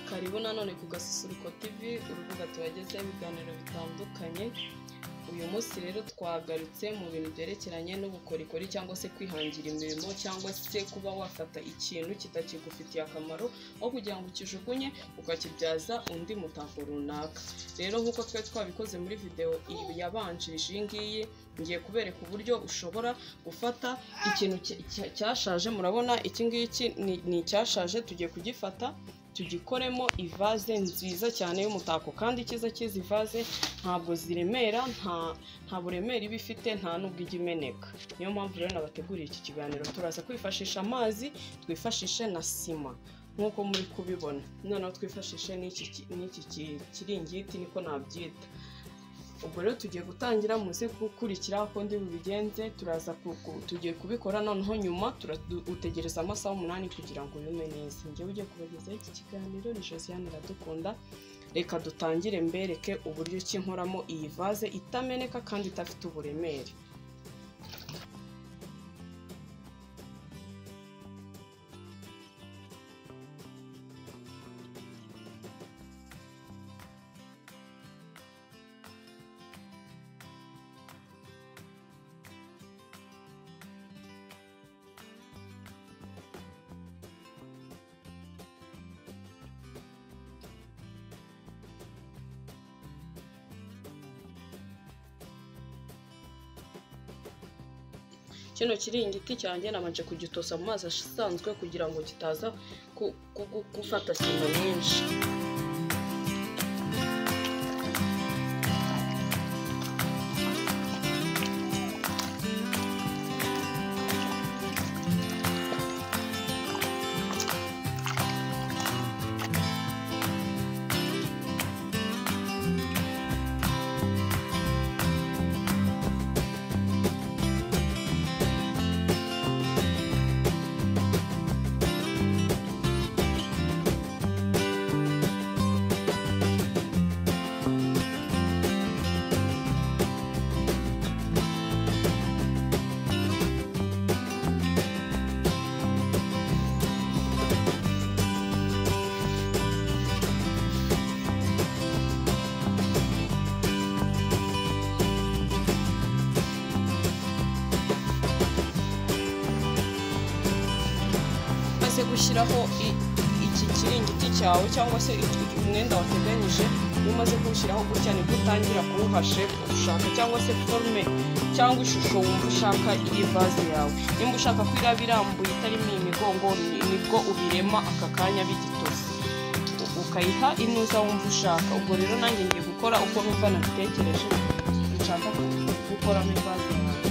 karibu nanone ku gasusuruko tv urubuga tubagezaho ibiganiro bitandukanye uyu munsi rero twagarutse mu bintu byerekeranye n'ubukorikori cyangwa se kwihangira imirimo cyangwa se kuba wafata ikintu kitakigufitiye akamaro aho kugira ngo ukijugunye ukakibyaza undi mutako runaka rero nk'uko twari twabikoze muri videwo yabanjirije iyi ngiyi ngiye kubereka uburyo ushobora gufata ikintu ki- ki- cyashaje murabona iki ngiki ni ni icyashaje tugiye kugifata tugikoremo ivaze nziza cyane y'umutako kandi icyiza cy'izi vaze ntabwo ziremera nta nta buremere iba ifite nta n'ubwo ijya imeneka niyo mpamvu rero nabateguriye iki kiganiro turaza kwifashisha amazi twifashishe na sima nk'uko muri kubibona noneho twifashishe n'iki ki- n'iki ki- kiringiti niko nabyita ubwo rero tugiye gutangira muze gukurikira uko ndi bubigenze turaza ku- ku- tugiye kubikora noneho nyuma tura- du- utegereza amasaha umunani kugira ngo yume neza njyewe ugiye kubagezaho iki kiganiro ni josiane iradukunda reka dutangire mbereke uburyo ki nkoramo iyi vaze itameneka kandi idafite uburemere kino kiringiti cyanjye nabanje kugitosa mu mazi asanzwe kugira ngo kitaza ku- ku- ku- gufata sima nyinshi maze gushyiraho i- iki kiringiti cyawe cyangwa se i- umwenda wateganyije iyo umaze kuwushyiraho gutya nibwo utangira kuwuha shepu ushaka cyangwa se forume cyangwa ishusho wumva ushaka iri vaze yawe nimba ushaka ko iraba irambuye itarimo imigongo ni- nibwo ubirema aka kanya bigitose ukayiha inuza wumva ushaka ubwo rero nanjye ngiye gukora uko numva nabitekereje nshaka gukoramo ivaze yawe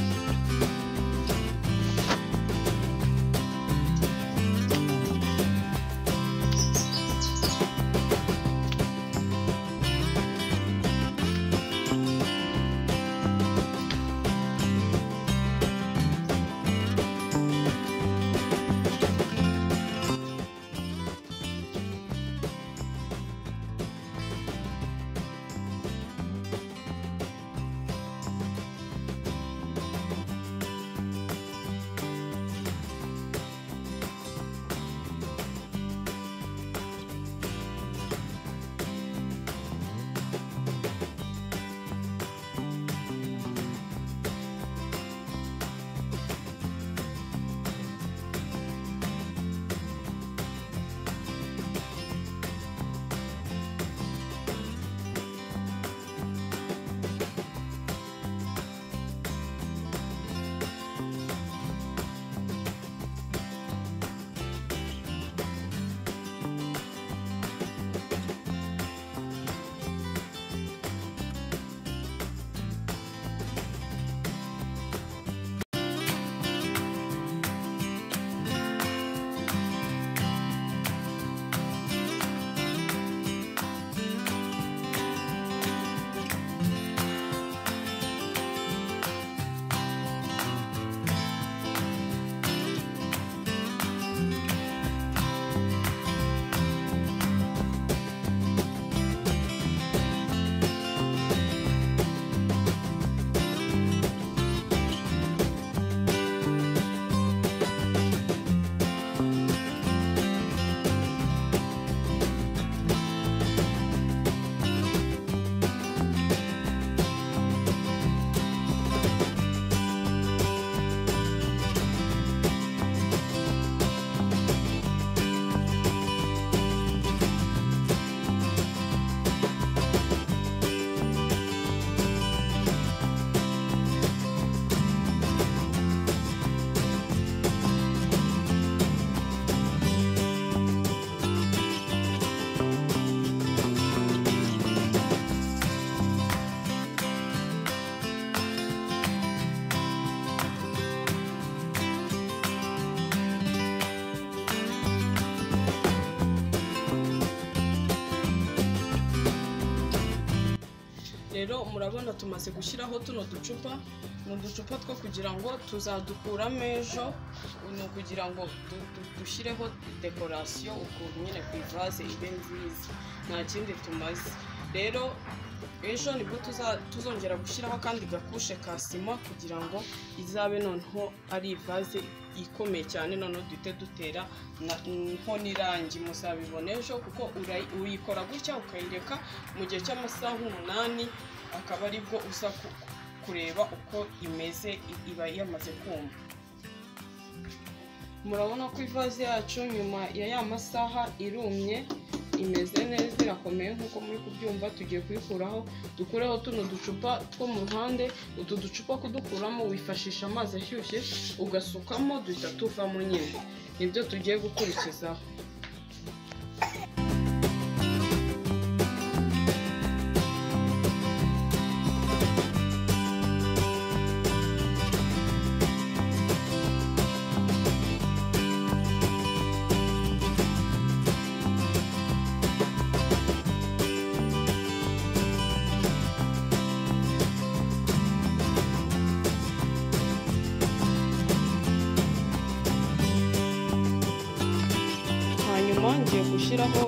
rero murabona tumaze gushyiraho tuno ducupa ni uducupa two kugira ngo tuzadukuramo ejo ni ukugira ngo du- du- dushyireho dekorasiyo ukuntu nyine ku ivaze ibe nziza nta kindi tumaze rero ejo nibwo tuza- tuzongera gushyiraho akandi gakushe ka sima kugira ngo izabe noneho ari ivaze ikomeye cyane noneho duhite dutera na- nko n'irangi muzabibona ejo kuko urayi- uyikora gutya ukayireka mu gihe cy'amasaha umunani akaba aribwo uza ku- kureba uko imeze i- iba yamaze kumva murabona ko ivaze yacu nyuma ya ya masaha irumye imeze neza irakomeye nk'uko muri kubyumva tugiye kuyikuraho dukureho tuno ducupa two mu ruhande utu ducupa kudukuramo wifashisha amazi ashyushye ugasukamo duhita tuvamo nyine nibyo tugiye gukurikizaho hanyuma ngiye gushyiraho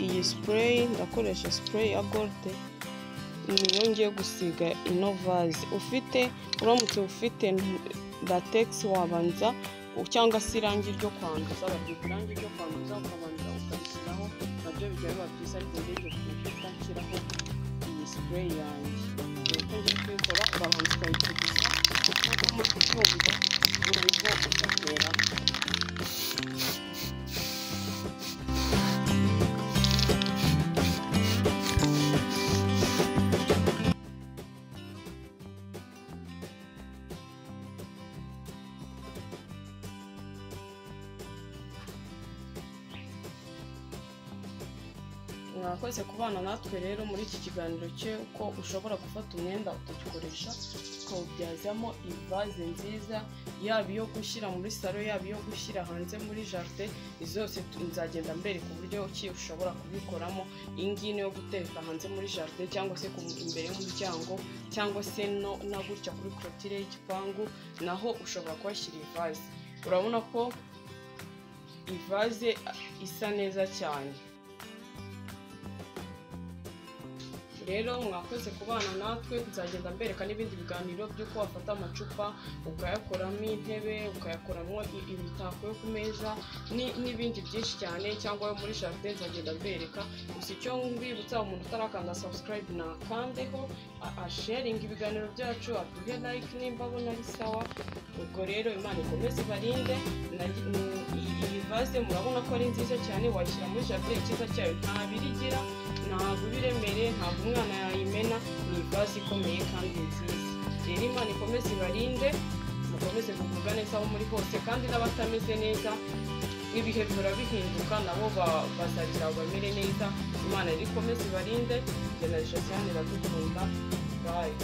iyi sipureyi ndakoresha sipureyi ya golide niyo ngiye gusiga ino vaze ufite uramutse ufite lategisi wabanza cyangwa se irangi ryo kwanduza baryita irangi ryo kwanduza ukabanza ukarishyiraho nabyo bijya biba byiza ariko ndenge kuko nshyiraho iyi sipureyi yanjye uko ngiye kuyikora urabanza ukayiteguza nk'uko muri kubyumva urabwo ugateramo mwakoze kubana natwe rero muri iki kiganiro cye ko ushobora gufata umwenda ukagikoresha ukawubyazamo ivaze nziza yaba iyo gushyira muri salo yaba iyo gushyira hanze muri jaride izi zose tu- nzagenda mbereka uburyo ki ushobora kubikoramo iyi ngiyi ni iyo gutereka hanze muri jaride cyangwa se ku- imbere y'umuryango cyangwa se no- na gutya kuri korotire y'igipangu naho ushobora kuhashyira ivaze urabona ko ivaze a, isa neza cyane rero mwakoze kubana natwe nzagenda mbereka n'ibindi biganiro by'uko wafata amacupa ukayakoramo intebe ukayakoramo i- imitako yo ku meza ni- n'ibindi byinshi cyane cyangwa ayo muri jardin nzagenda mbereka gusa icyo mbibutsa umuntu utarakanda subscribe nakandeho a- asharinga ibiganiro byacu aduhe like nimba abona ari sawa ubwo rero imana ikomeze ibarinde na- mm, iyi- iyi vaze murabona ko ari nziza cyane wayishyira muri jardin icyiza cyayo nta birigira ntabwo iba iremereye ntabwo umwana yayimena ni ivaze ikomeye kandi nziza rero imana ikomeze ibarinde mukomeze kugubwa neza aho muri hose kandi n'abatameze neza ibihe bihora bihinduka nabo ba- bazagira bamere neza imana rero ikomeze ibarinde jye na josiane iradukunda bayi